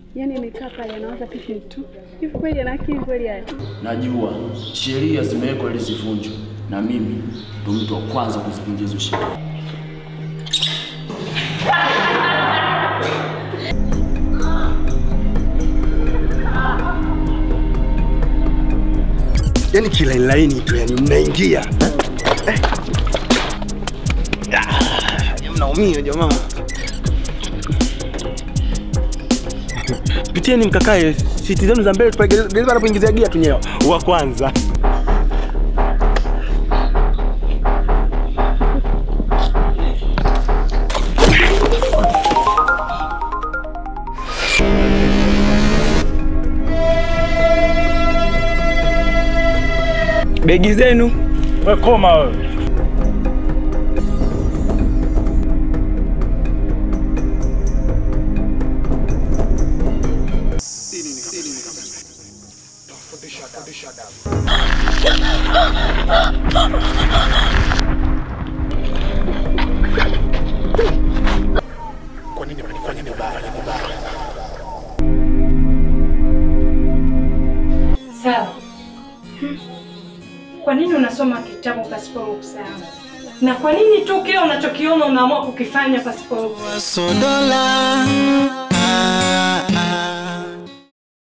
Yaani amekaa pale anawaza pipi tu. Hivi kweli ana akili kweli haya? Najua sheria zimewekwa ili zivunjwe, na mimi ndo mtu wa kwanza kuzivunja hizo sheria. Yaani kilaini laini tu, yani mnaingia eh. Ah, mnaumia jamaa. Pitieni mkakae siti zenu za mbele, tupale dereva anapoingizia gia tunyewa wa kwanza. Begi zenu. We koma wewe. Kwa nini mnanifanya vibaya vibaya? Sawa. Kwa nini unasoma kitabu pasipo ruhusa yangu? Na kwa nini tu kile unachokiona unaamua kukifanya pasipo ruhusa? Sodola